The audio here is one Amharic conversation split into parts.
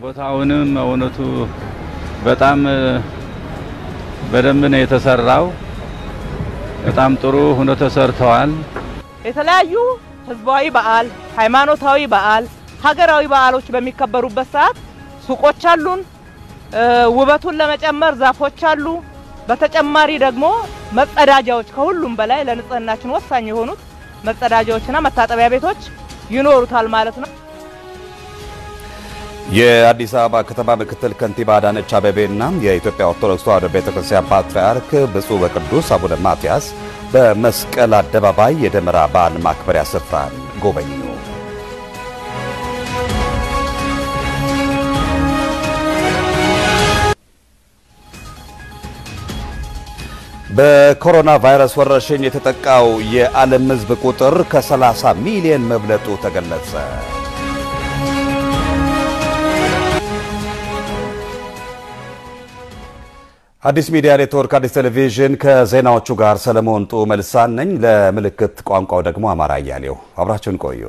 ቦታውንም እውነቱ በጣም በደንብ ነው የተሰራው። በጣም ጥሩ ሆኖ ተሰርተዋል። የተለያዩ ህዝባዊ በዓል፣ ሃይማኖታዊ በዓል፣ ሀገራዊ በዓሎች በሚከበሩበት ሰዓት ሱቆች አሉን። ውበቱን ለመጨመር ዛፎች አሉ። በተጨማሪ ደግሞ መጸዳጃዎች ከሁሉም በላይ ለንጽህናችን ወሳኝ የሆኑት መጸዳጃዎችና መታጠቢያ ቤቶች ይኖሩታል ማለት ነው። የአዲስ አበባ ከተማ ምክትል ከንቲባ አዳነች አቤቤና የኢትዮጵያ ኦርቶዶክስ ተዋሕዶ ቤተክርስቲያን ፓትርያርክ ብፁዕ ወቅዱስ አቡነ ማትያስ በመስቀል አደባባይ የደመራ በዓል ማክበሪያ ስፍራን ጎበኙ። በኮሮና ቫይረስ ወረርሽኝ የተጠቃው የዓለም ሕዝብ ቁጥር ከ30 ሚሊዮን መብለጡ ተገለጸ። አዲስ ሚዲያ ኔትወርክ፣ አዲስ ቴሌቪዥን ከዜናዎቹ ጋር ሰለሞን ጡ መልሳን ነኝ። ለምልክት ቋንቋው ደግሞ አማራ እያሌው አብራችሁን ቆዩ።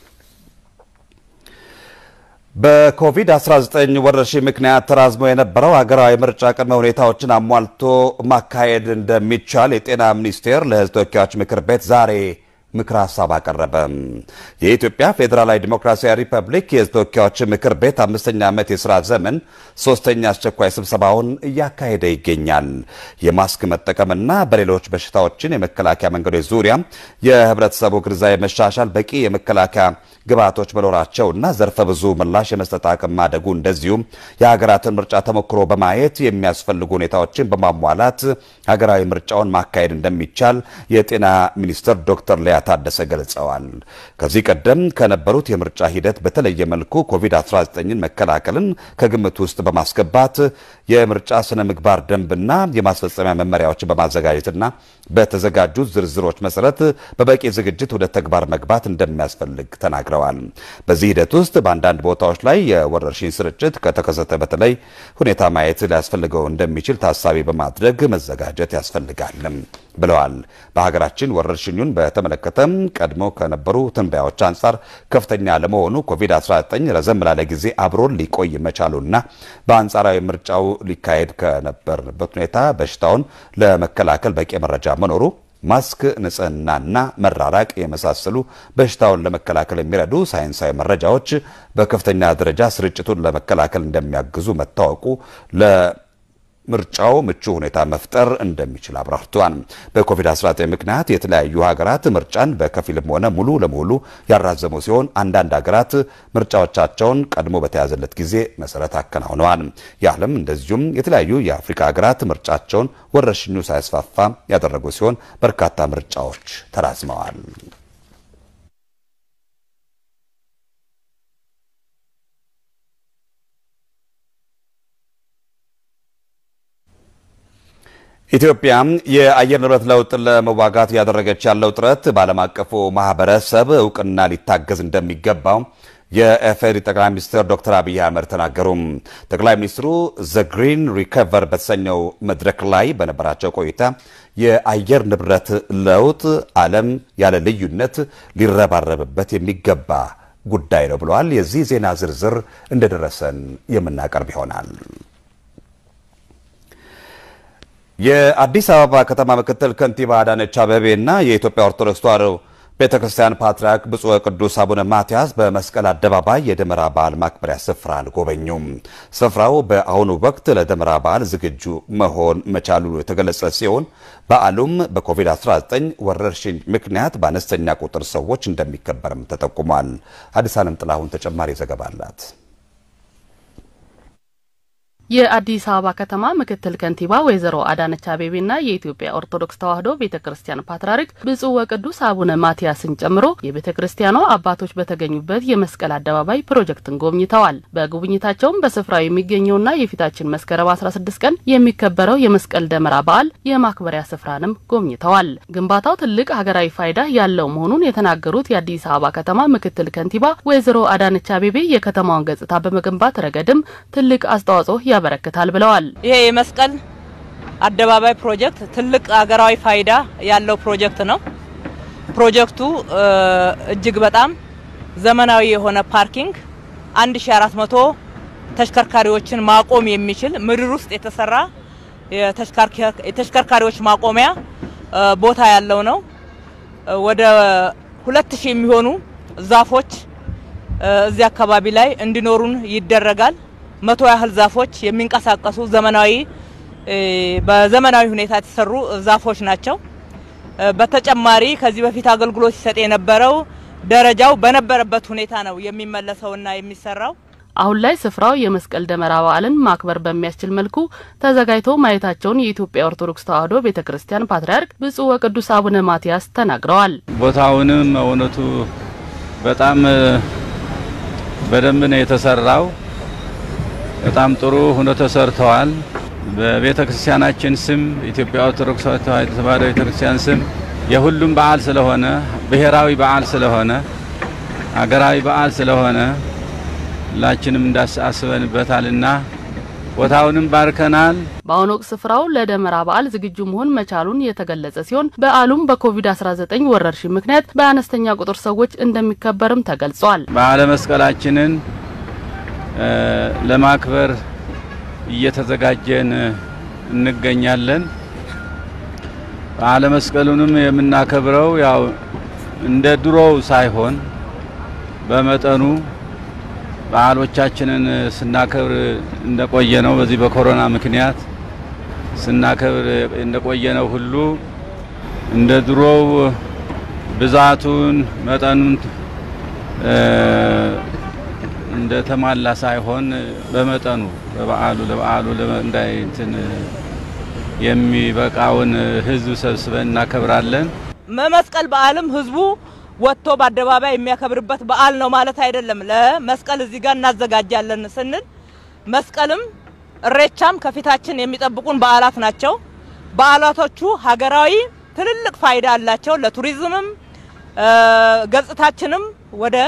በኮቪድ-19 ወረርሽኝ ምክንያት ተራዝሞ የነበረው ሀገራዊ ምርጫ ቅድመ ሁኔታዎችን አሟልቶ ማካሄድ እንደሚቻል የጤና ሚኒስቴር ለሕዝብ ተወካዮች ምክር ቤት ዛሬ ምክር ሀሳብ አቀረበ። የኢትዮጵያ ፌዴራላዊ ዲሞክራሲያዊ ሪፐብሊክ የሕዝብ ተወካዮች ምክር ቤት አምስተኛ ዓመት የሥራ ዘመን ሶስተኛ አስቸኳይ ስብሰባውን እያካሄደ ይገኛል። የማስክ መጠቀምና በሌሎች በሽታዎችን የመከላከያ መንገዶች ዙሪያ የህብረተሰቡ ግንዛቤ መሻሻል፣ በቂ የመከላከያ ግብዓቶች መኖራቸውና ዘርፈ ብዙ ምላሽ የመስጠት አቅም ማደጉ እንደዚሁም የሀገራትን ምርጫ ተሞክሮ በማየት የሚያስፈልጉ ሁኔታዎችን በማሟላት ሀገራዊ ምርጫውን ማካሄድ እንደሚቻል የጤና ሚኒስትር ዶክተር ሊያ ታደሰ ገልጸዋል። ከዚህ ቀደም ከነበሩት የምርጫ ሂደት በተለየ መልኩ ኮቪድ-19ን መከላከልን ከግምት ውስጥ በማስገባት የምርጫ ስነ ምግባር ደንብና የማስፈጸሚያ መመሪያዎችን በማዘጋጀትና በተዘጋጁት ዝርዝሮች መሰረት በበቂ ዝግጅት ወደ ተግባር መግባት እንደሚያስፈልግ ተናግረዋል። በዚህ ሂደት ውስጥ በአንዳንድ ቦታዎች ላይ የወረርሽኝ ስርጭት ከተከሰተ በተለይ ሁኔታ ማየት ሊያስፈልገው እንደሚችል ታሳቢ በማድረግ መዘጋጀት ያስፈልጋልም ብለዋል። በሀገራችን ወረርሽኙን በተመለከተም ቀድሞ ከነበሩ ትንበያዎች አንጻር ከፍተኛ ለመሆኑ ኮቪድ-19 ረዘም ላለ ጊዜ አብሮን ሊቆይ መቻሉና በአንጻራዊ ምርጫው ሊካሄድ ከነበረበት ሁኔታ በሽታውን ለመከላከል በቂ መረጃ መኖሩ ማስክ፣ ንጽህናና መራራቅ የመሳሰሉ በሽታውን ለመከላከል የሚረዱ ሳይንሳዊ መረጃዎች በከፍተኛ ደረጃ ስርጭቱን ለመከላከል እንደሚያግዙ መታወቁ ለምርጫው ምቹ ሁኔታ መፍጠር እንደሚችል አብራርተዋል። በኮቪድ-19 ምክንያት የተለያዩ ሀገራት ምርጫን በከፊልም ሆነ ሙሉ ለሙሉ ያራዘሙ ሲሆን አንዳንድ ሀገራት ምርጫዎቻቸውን ቀድሞ በተያዘለት ጊዜ መሰረት አከናውነዋል። የዓለም እንደዚሁም የተለያዩ የአፍሪካ ሀገራት ምርጫቸውን ወረርሽኙ ሳያስፋፋ ያደረጉ ሲሆን በርካታ ምርጫዎች ተራዝመዋል። ኢትዮጵያ የአየር ንብረት ለውጥን ለመዋጋት እያደረገች ያለው ጥረት በዓለም አቀፉ ማህበረሰብ እውቅና ሊታገዝ እንደሚገባው የኢፌዴሪ ጠቅላይ ሚኒስትር ዶክተር አብይ አህመድ ተናገሩ። ጠቅላይ ሚኒስትሩ ዘ ግሪን ሪከቨር በተሰኘው መድረክ ላይ በነበራቸው ቆይታ የአየር ንብረት ለውጥ ዓለም ያለ ልዩነት ሊረባረብበት የሚገባ ጉዳይ ነው ብለዋል። የዚህ ዜና ዝርዝር እንደደረሰን የምናቀርብ ይሆናል። የአዲስ አበባ ከተማ ምክትል ከንቲባ አዳነች አቤቤ እና የኢትዮጵያ ኦርቶዶክስ ተዋሕዶ ቤተ ክርስቲያን ፓትርያርክ ብፁዕ ወቅዱስ አቡነ ማትያስ በመስቀል አደባባይ የደመራ በዓል ማክበሪያ ስፍራን ጎበኙ። ስፍራው በአሁኑ ወቅት ለደመራ በዓል ዝግጁ መሆን መቻሉ የተገለጸ ሲሆን በዓሉም በኮቪድ-19 ወረርሽኝ ምክንያት በአነስተኛ ቁጥር ሰዎች እንደሚከበርም ተጠቁሟል። አዲስ ዓለም ጥላሁን ተጨማሪ ዘገባ አላት። የአዲስ አበባ ከተማ ምክትል ከንቲባ ወይዘሮ አዳነች አቤቤና የኢትዮጵያ ኦርቶዶክስ ተዋሕዶ ቤተ ክርስቲያን ፓትርያርክ ብፁዕ ወቅዱስ አቡነ ማትያስን ጨምሮ የቤተ ክርስቲያኗ አባቶች በተገኙበት የመስቀል አደባባይ ፕሮጀክትን ጎብኝተዋል። በጉብኝታቸውም በስፍራው የሚገኘውና የፊታችን መስከረም 16 ቀን የሚከበረው የመስቀል ደመራ በዓል የማክበሪያ ስፍራንም ጎብኝተዋል። ግንባታው ትልቅ ሀገራዊ ፋይዳ ያለው መሆኑን የተናገሩት የአዲስ አበባ ከተማ ምክትል ከንቲባ ወይዘሮ አዳነች አቤቤ የከተማውን ገጽታ በመገንባት ረገድም ትልቅ አስተዋጽኦ ያበረክታል ብለዋል። ይሄ የመስቀል አደባባይ ፕሮጀክት ትልቅ ሀገራዊ ፋይዳ ያለው ፕሮጀክት ነው። ፕሮጀክቱ እጅግ በጣም ዘመናዊ የሆነ ፓርኪንግ 1400 ተሽከርካሪዎችን ማቆም የሚችል ምድር ውስጥ የተሰራ የተሽከርካሪዎች ማቆሚያ ቦታ ያለው ነው። ወደ ሁለት ሺህ የሚሆኑ ዛፎች እዚህ አካባቢ ላይ እንዲኖሩን ይደረጋል። መቶ ያህል ዛፎች የሚንቀሳቀሱ ዘመናዊ በዘመናዊ ሁኔታ የተሰሩ ዛፎች ናቸው። በተጨማሪ ከዚህ በፊት አገልግሎት ሲሰጥ የነበረው ደረጃው በነበረበት ሁኔታ ነው የሚመለሰውና የሚሰራው። አሁን ላይ ስፍራው የመስቀል ደመራ በዓልን ማክበር በሚያስችል መልኩ ተዘጋጅቶ ማየታቸውን የኢትዮጵያ ኦርቶዶክስ ተዋሕዶ ቤተ ክርስቲያን ፓትርያርክ ብፁዕ ወቅዱስ አቡነ ማትያስ ተናግረዋል። ቦታውንም እውነቱ በጣም በደንብ ነው የተሰራው። በጣም ጥሩ ሆኖ ተሰርተዋል። በቤተ ክርስቲያናችን ስም ኢትዮጵያ ኦርቶዶክስ ተዋሕዶ ቤተ ክርስቲያን ስም የሁሉም በዓል ስለሆነ ብሔራዊ በዓል ስለሆነ ሀገራዊ በዓል ስለሆነ ሁላችንም እንዳስበንበታልና ቦታውንም ባርከናል። በአሁኑ ወቅት ስፍራው ለደመራ በዓል ዝግጁ መሆን መቻሉን የተገለጸ ሲሆን በዓሉም በኮቪድ-19 ወረርሽኝ ምክንያት በአነስተኛ ቁጥር ሰዎች እንደሚከበርም ተገልጿል። በዓለ መስቀላችንን ለማክበር እየተዘጋጀን እንገኛለን። በዓለ መስቀሉንም የምናከብረው ያው እንደ ድሮው ሳይሆን በመጠኑ በዓሎቻችንን ስናከብር እንደቆየ ነው። በዚህ በኮሮና ምክንያት ስናከብር እንደቆየ ነው ሁሉ እንደ ድሮው ብዛቱን መጠኑን እንደ ተሟላ ሳይሆን በመጠኑ በበዓሉ ለበዓሉ እንዳይ እንትን የሚበቃውን ሕዝብ ሰብስበን እናከብራለን። መመስቀል በዓልም ሕዝቡ ወጥቶ በአደባባይ የሚያከብርበት በዓል ነው ማለት አይደለም። ለመስቀል እዚህ ጋር እናዘጋጃለን ስንል መስቀልም እሬቻም ከፊታችን የሚጠብቁን በዓላት ናቸው። በዓላቶቹ ሀገራዊ ትልልቅ ፋይዳ አላቸው። ለቱሪዝምም ገጽታችንም ወደ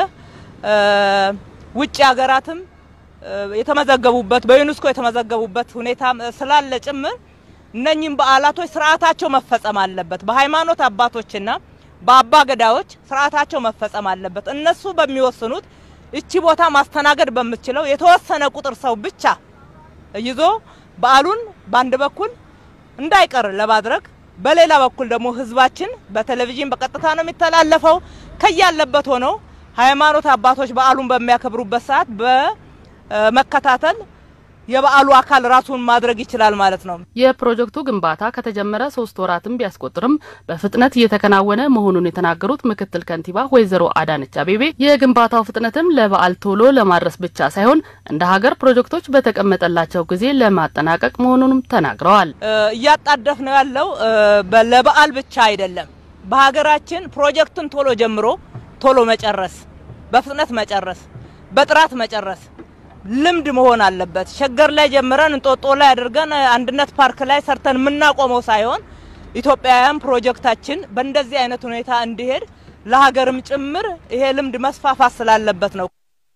ውጭ ሀገራትም የተመዘገቡበት በዩኔስኮ የተመዘገቡበት ሁኔታ ስላለ ጭምር እነኚህም በዓላቶች ስርዓታቸው መፈጸም አለበት። በሃይማኖት አባቶችና በአባ ገዳዎች ስርዓታቸው መፈጸም አለበት። እነሱ በሚወስኑት እቺ ቦታ ማስተናገድ በምትችለው የተወሰነ ቁጥር ሰው ብቻ ይዞ በዓሉን በአንድ በኩል እንዳይቀር ለማድረግ በሌላ በኩል ደግሞ ህዝባችን በቴሌቪዥን በቀጥታ ነው የሚተላለፈው። ከያለበት ሆነው ሃይማኖት አባቶች በዓሉን በሚያከብሩበት ሰዓት በመከታተል የበዓሉ አካል ራሱን ማድረግ ይችላል ማለት ነው። የፕሮጀክቱ ግንባታ ከተጀመረ ሶስት ወራትን ቢያስቆጥርም በፍጥነት እየተከናወነ መሆኑን የተናገሩት ምክትል ከንቲባ ወይዘሮ አዳነች አቤቤ የግንባታው ፍጥነትም ለበዓል ቶሎ ለማድረስ ብቻ ሳይሆን እንደ ሀገር ፕሮጀክቶች በተቀመጠላቸው ጊዜ ለማጠናቀቅ መሆኑንም ተናግረዋል። እያጣደፍ ነው ያለው ለበዓል ብቻ አይደለም። በሀገራችን ፕሮጀክትን ቶሎ ጀምሮ ቶሎ መጨረስ፣ በፍጥነት መጨረስ፣ በጥራት መጨረስ ልምድ መሆን አለበት። ሸገር ላይ ጀምረን እንጦጦ ላይ አድርገን አንድነት ፓርክ ላይ ሰርተን የምናቆመው ሳይሆን ኢትዮጵያውያን ፕሮጀክታችን በእንደዚህ አይነት ሁኔታ እንዲሄድ ለሀገርም ጭምር ይሄ ልምድ መስፋፋት ስላለበት ነው።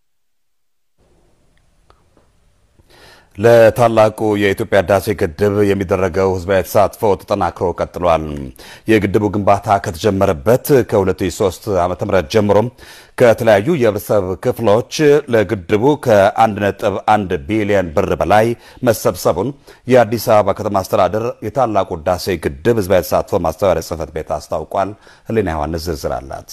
ለታላቁ የኢትዮጵያ ህዳሴ ግድብ የሚደረገው ህዝባዊ ተሳትፎ ተጠናክሮ ቀጥሏል። የግድቡ ግንባታ ከተጀመረበት ከ2003 ዓ.ም ጀምሮ ከተለያዩ የህብረተሰብ ክፍሎች ለግድቡ ከ1.1 ቢሊዮን ብር በላይ መሰብሰቡን የአዲስ አበባ ከተማ አስተዳደር የታላቁ ህዳሴ ግድብ ህዝባዊ ተሳትፎ ማስተባበሪያ ጽሕፈት ቤት አስታውቋል። ህሊና ዮሐንስ ዝርዝር አላት።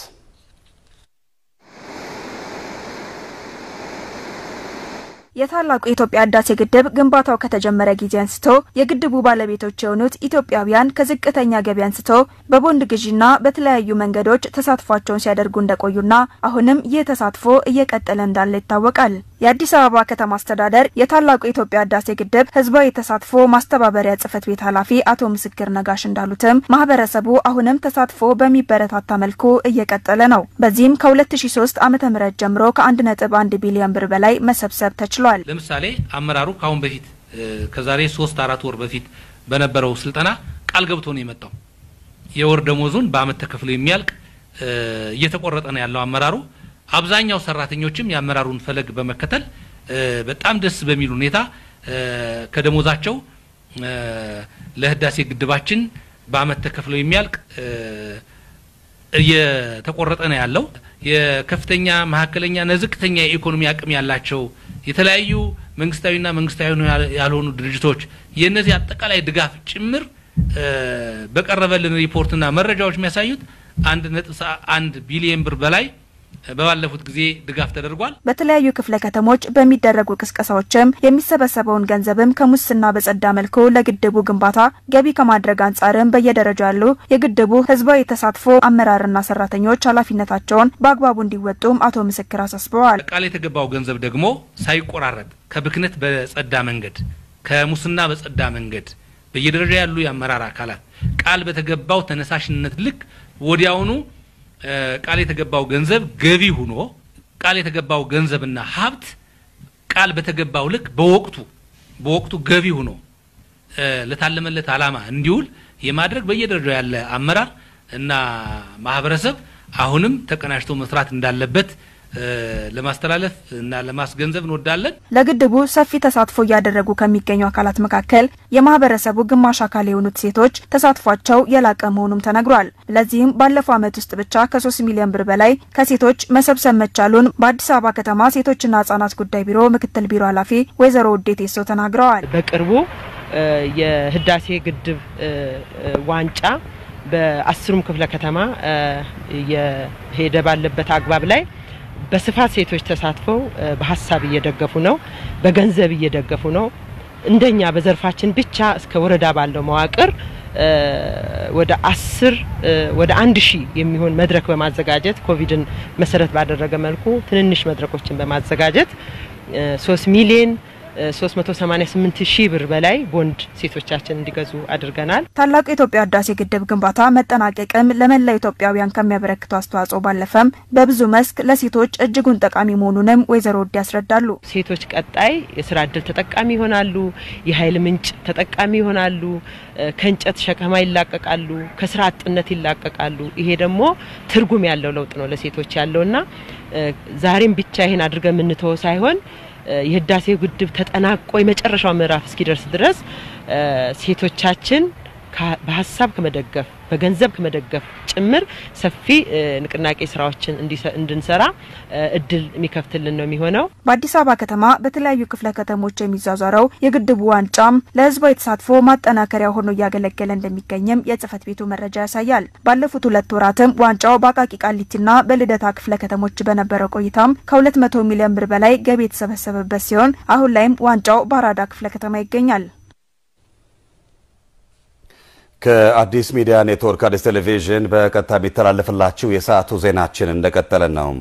የታላቁ የኢትዮጵያ ህዳሴ ግድብ ግንባታው ከተጀመረ ጊዜ አንስቶ የግድቡ ባለቤቶች የሆኑት ኢትዮጵያውያን ከዝቅተኛ ገቢ አንስቶ በቦንድ ግዢና በተለያዩ መንገዶች ተሳትፏቸውን ሲያደርጉ እንደቆዩና አሁንም ይህ ተሳትፎ እየቀጠለ እንዳለ ይታወቃል። የአዲስ አበባ ከተማ አስተዳደር የታላቁ የኢትዮጵያ ህዳሴ ግድብ ህዝባዊ ተሳትፎ ማስተባበሪያ ጽሕፈት ቤት ኃላፊ አቶ ምስክር ነጋሽ እንዳሉትም ማህበረሰቡ አሁንም ተሳትፎ በሚበረታታ መልኩ እየቀጠለ ነው። በዚህም ከ2003 ዓ.ም ጀምሮ ከ1.1 ቢሊዮን ብር በላይ መሰብሰብ ተችሏል። ለምሳሌ አመራሩ ከአሁን በፊት ከዛሬ ሶስት አራት ወር በፊት በነበረው ስልጠና ቃል ገብቶ ነው የመጣው። የወር ደሞዙን በአመት ተከፍሎ የሚያልቅ እየተቆረጠ ነው ያለው አመራሩ። አብዛኛው ሰራተኞችም የአመራሩን ፈለግ በመከተል በጣም ደስ በሚል ሁኔታ ከደሞዛቸው ለህዳሴ ግድባችን በአመት ተከፍሎ የሚያልቅ እየተቆረጠ ነው ያለው። የከፍተኛ መካከለኛና ዝቅተኛ የኢኮኖሚ አቅም ያላቸው የተለያዩ መንግስታዊና መንግስታዊ ያልሆኑ ድርጅቶች የእነዚህ አጠቃላይ ድጋፍ ጭምር በቀረበልን ሪፖርትና መረጃዎች የሚያሳዩት አንድ ነጥብ አንድ ቢሊየን ብር በላይ በባለፉት ጊዜ ድጋፍ ተደርጓል። በተለያዩ ክፍለ ከተሞች በሚደረጉ ቅስቀሳዎችም የሚሰበሰበውን ገንዘብም ከሙስና በጸዳ መልኩ ለግድቡ ግንባታ ገቢ ከማድረግ አንጻርም በየደረጃው ያሉ የግድቡ ህዝባዊ ተሳትፎ አመራርና ሰራተኞች ኃላፊነታቸውን በአግባቡ እንዲወጡም አቶ ምስክር አሳስበዋል። ቃል የተገባው ገንዘብ ደግሞ ሳይቆራረጥ ከብክነት በጸዳ መንገድ ከሙስና በጸዳ መንገድ በየደረጃ ያሉ የአመራር አካላት ቃል በተገባው ተነሳሽነት ልክ ወዲያውኑ ቃል የተገባው ገንዘብ ገቢ ሆኖ ቃል የተገባው ገንዘብና ሀብት ቃል በተገባው ልክ በወቅቱ በወቅቱ ገቢ ሆኖ ለታለመለት ዓላማ እንዲውል የማድረግ በየደረጃው ያለ አመራር እና ማህበረሰብ አሁንም ተቀናጅቶ መስራት እንዳለበት ለማስተላለፍ እና ለማስገንዘብ እንወዳለን። ለግድቡ ሰፊ ተሳትፎ እያደረጉ ከሚገኙ አካላት መካከል የማህበረሰቡ ግማሽ አካል የሆኑት ሴቶች ተሳትፏቸው የላቀ መሆኑም ተነግሯል። ለዚህም ባለፈው ዓመት ውስጥ ብቻ ከሶስት ሚሊዮን ብር በላይ ከሴቶች መሰብሰብ መቻሉን በአዲስ አበባ ከተማ ሴቶችና ህጻናት ጉዳይ ቢሮ ምክትል ቢሮ ኃላፊ ወይዘሮ ውዴት የሰው ተናግረዋል። በቅርቡ የህዳሴ ግድብ ዋንጫ በአስሩም ክፍለ ከተማ የሄደ ባለበት አግባብ ላይ በስፋት ሴቶች ተሳትፈው በሀሳብ እየደገፉ ነው፣ በገንዘብ እየደገፉ ነው። እንደኛ በዘርፋችን ብቻ እስከ ወረዳ ባለው መዋቅር ወደ አስር ወደ አንድ ሺህ የሚሆን መድረክ በማዘጋጀት ኮቪድን መሰረት ባደረገ መልኩ ትንንሽ መድረኮችን በማዘጋጀት ሶስት ሚሊዮን 388 ሺህ ብር በላይ ቦንድ ሴቶቻችን እንዲገዙ አድርገናል። ታላቁ የኢትዮጵያ ህዳሴ ግድብ ግንባታ መጠናቀቅም ለመላ ኢትዮጵያውያን ከሚያበረክቱ አስተዋጽኦ ባለፈም በብዙ መስክ ለሴቶች እጅጉን ጠቃሚ መሆኑንም ወይዘሮ ውድ ያስረዳሉ። ሴቶች ቀጣይ የስራ እድል ተጠቃሚ ይሆናሉ፣ የኃይል ምንጭ ተጠቃሚ ይሆናሉ፣ ከእንጨት ሸከማ ይላቀቃሉ፣ ከስራ አጥነት ይላቀቃሉ። ይሄ ደግሞ ትርጉም ያለው ለውጥ ነው ለሴቶች ያለውና ዛሬም ብቻ ይሄን አድርገን የምንተወው ሳይሆን የህዳሴ ግድብ ተጠናቆ የመጨረሻው ምዕራፍ እስኪደርስ ድረስ ሴቶቻችን በሀሳብ ከመደገፍ በገንዘብ ከመደገፍ ጭምር ሰፊ ንቅናቄ ስራዎችን እንድንሰራ እድል የሚከፍትልን ነው የሚሆነው። በአዲስ አበባ ከተማ በተለያዩ ክፍለ ከተሞች የሚዟዟረው የግድቡ ዋንጫም ለህዝባዊ ተሳትፎ ማጠናከሪያ ሆኖ እያገለገለ እንደሚገኝም የጽህፈት ቤቱ መረጃ ያሳያል። ባለፉት ሁለት ወራትም ዋንጫው በአቃቂ ቃሊቲና በልደታ ክፍለ ከተሞች በነበረው ቆይታም ከ200 ሚሊዮን ብር በላይ ገቢ የተሰበሰበበት ሲሆን አሁን ላይም ዋንጫው በአራዳ ክፍለ ከተማ ይገኛል። ከአዲስ ሚዲያ ኔትወርክ አዲስ ቴሌቪዥን በቀጥታ የሚተላለፍላችሁ የሰዓቱ ዜናችን እንደቀጠለ ነው።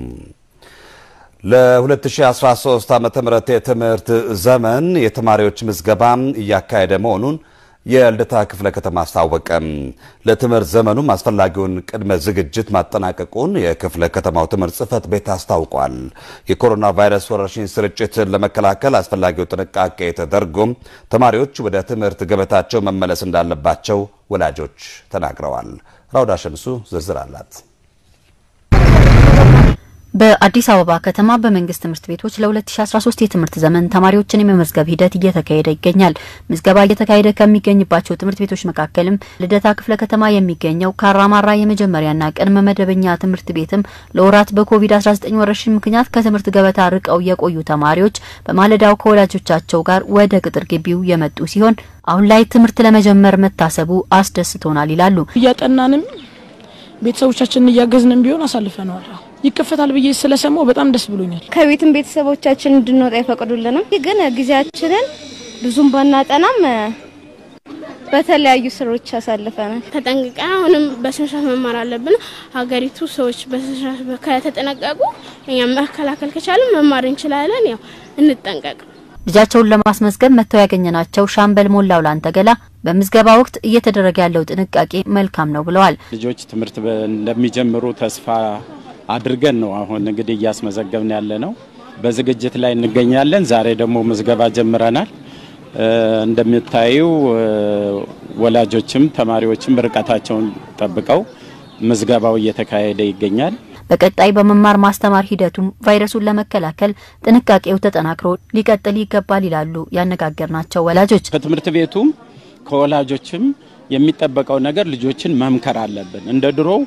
ለ2013 ዓ ም የትምህርት ዘመን የተማሪዎች ምዝገባ እያካሄደ መሆኑን የልደታ ክፍለ ከተማ አስታወቀ። ለትምህርት ዘመኑም አስፈላጊውን ቅድመ ዝግጅት ማጠናቀቁን የክፍለ ከተማው ትምህርት ጽሕፈት ቤት አስታውቋል። የኮሮና ቫይረስ ወረርሽኝ ስርጭትን ለመከላከል አስፈላጊው ጥንቃቄ ተደርጎም ተማሪዎች ወደ ትምህርት ገበታቸው መመለስ እንዳለባቸው ወላጆች ተናግረዋል። ራውዳ ሸምሱ ዝርዝር አላት። በአዲስ አበባ ከተማ በመንግስት ትምህርት ቤቶች ለ2013 የትምህርት ዘመን ተማሪዎችን የመመዝገብ ሂደት እየተካሄደ ይገኛል። ምዝገባ እየተካሄደ ከሚገኝባቸው ትምህርት ቤቶች መካከልም ልደታ ክፍለ ከተማ የሚገኘው ካራማራ የመጀመሪያና ቅድመ መደበኛ ትምህርት ቤትም ለወራት በኮቪድ-19 ወረርሽኝ ምክንያት ከትምህርት ገበታ ርቀው የቆዩ ተማሪዎች በማለዳው ከወላጆቻቸው ጋር ወደ ቅጥር ግቢው የመጡ ሲሆን አሁን ላይ ትምህርት ለመጀመር መታሰቡ አስደስቶናል ይላሉ። እያጠናንም ቤተሰቦቻችንን እያገዝንም ቢሆን አሳልፈነዋል። ይከፈታል ብዬ ስለሰማው በጣም ደስ ብሎኛል። ከቤትም ቤተሰቦቻችን እንድንወጣ አይፈቅዱልንም፣ ግን ጊዜያችንን ብዙም ባናጠናም በተለያዩ ስራዎች አሳልፈናል። ተጠንቅቀን አሁንም በስነስርዓት መማር አለብን። ሀገሪቱ ሰዎች በስነስርዓት ከተጠነቀቁ እኛም መከላከል ከቻለን መማር እንችላለን። ያው እንጠንቀቅ። ልጃቸውን ለማስመዝገብ መጥተው ያገኘናቸው ሻምበል ሞላው ላንተገላ በምዝገባ ወቅት እየተደረገ ያለው ጥንቃቄ መልካም ነው ብለዋል። ልጆች ትምህርት እንደሚጀምሩ ተስፋ አድርገን ነው አሁን እንግዲህ እያስመዘገብን ያለ ነው። በዝግጅት ላይ እንገኛለን። ዛሬ ደግሞ ምዝገባ ጀምረናል። እንደምታዩ ወላጆችም ተማሪዎችም ርቀታቸውን ጠብቀው ምዝገባው እየተካሄደ ይገኛል። በቀጣይ በመማር ማስተማር ሂደቱም ቫይረሱን ለመከላከል ጥንቃቄው ተጠናክሮ ሊቀጥል ይገባል ይላሉ ያነጋገርናቸው ወላጆች። ከትምህርት ቤቱም ከወላጆችም የሚጠበቀው ነገር ልጆችን መምከር አለብን። እንደ ድሮው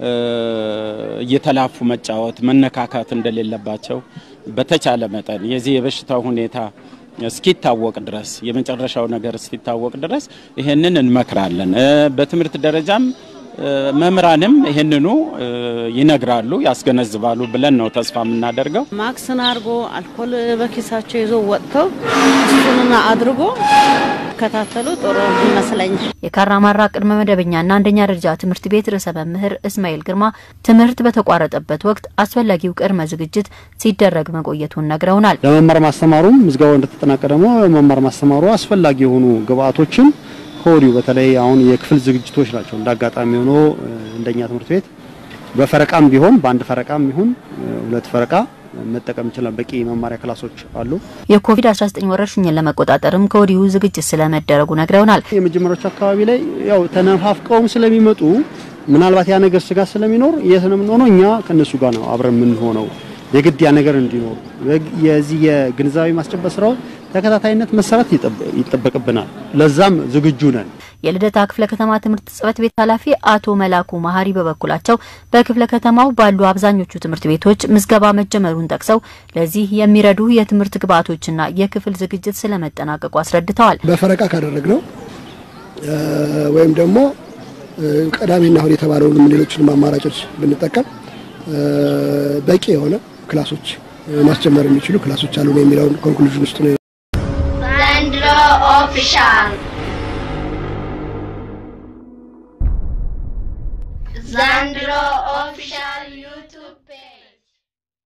እየተላፉ መጫወት፣ መነካካት እንደሌለባቸው በተቻለ መጠን የዚህ የበሽታው ሁኔታ እስኪታወቅ ድረስ የመጨረሻው ነገር እስኪታወቅ ድረስ ይሄንን እንመክራለን። በትምህርት ደረጃም መምህራንም ይህንኑ ይነግራሉ፣ ያስገነዝባሉ ብለን ነው ተስፋ የምናደርገው። ማክስን አድርጎ አልኮል በኪሳቸው ይዞ ወጥተው እሱንና አድርጎ ከታተሉ ጥሩ ይመስለኛል። የካራማራ ቅድመ መደበኛና አንደኛ ደረጃ ትምህርት ቤት ርዕሰ መምህር እስማኤል ግርማ ትምህርት በተቋረጠበት ወቅት አስፈላጊው ቅድመ ዝግጅት ሲደረግ መቆየቱን ነግረውናል። ለመማር ማስተማሩም ምዝገባው እንደተጠናቀ ደግሞ መማር ማስተማሩ አስፈላጊ የሆኑ ግብአቶችን ከወዲሁ በተለይ አሁን የክፍል ዝግጅቶች ናቸው። እንደ አጋጣሚ ሆኖ እንደኛ ትምህርት ቤት በፈረቃም ቢሆን በአንድ ፈረቃም ይሁን ሁለት ፈረቃ መጠቀም ይችላል። በቂ መማሪያ ክላሶች አሉ። የኮቪድ-19 ወረርሽኝን ለመቆጣጠርም ከወዲሁ ዝግጅት ስለመደረጉ ነግረውናል። የመጀመሪያዎቹ አካባቢ ላይ ያው ተነፋፍቀውም ስለሚመጡ ምናልባት ያ ነገር ስጋት ስለሚኖር የት ነው የምንሆነው? እኛ ከነሱ ጋር ነው አብረን የምንሆነው። የግድ ያ ነገር እንዲኖር የዚህ የግንዛቤ ማስጨበጥ ስራው ተከታታይነት መሰራት ይጠበቅብናል። ለዛም ዝግጁ ነን። የልደታ ክፍለ ከተማ ትምህርት ጽሕፈት ቤት ኃላፊ አቶ መላኩ መሀሪ በበኩላቸው በክፍለ ከተማው ባሉ አብዛኞቹ ትምህርት ቤቶች ምዝገባ መጀመሩን ጠቅሰው ለዚህ የሚረዱ የትምህርት ግብዓቶችና የክፍል ዝግጅት ስለመጠናቀቁ አስረድተዋል። በፈረቃ ካደረግነው ወይም ደግሞ ቀዳሚና እሁድ የተባለውን ሌሎችንም አማራጮች ብንጠቀም በቂ የሆነ ክላሶች ማስጀመር የሚችሉ ክላሶች አሉ ነው የሚለውን ኮንክሉዥን ውስጥ ነው። ዘንድሮ ኦፊሻል ዘንድሮ ኦፊሻል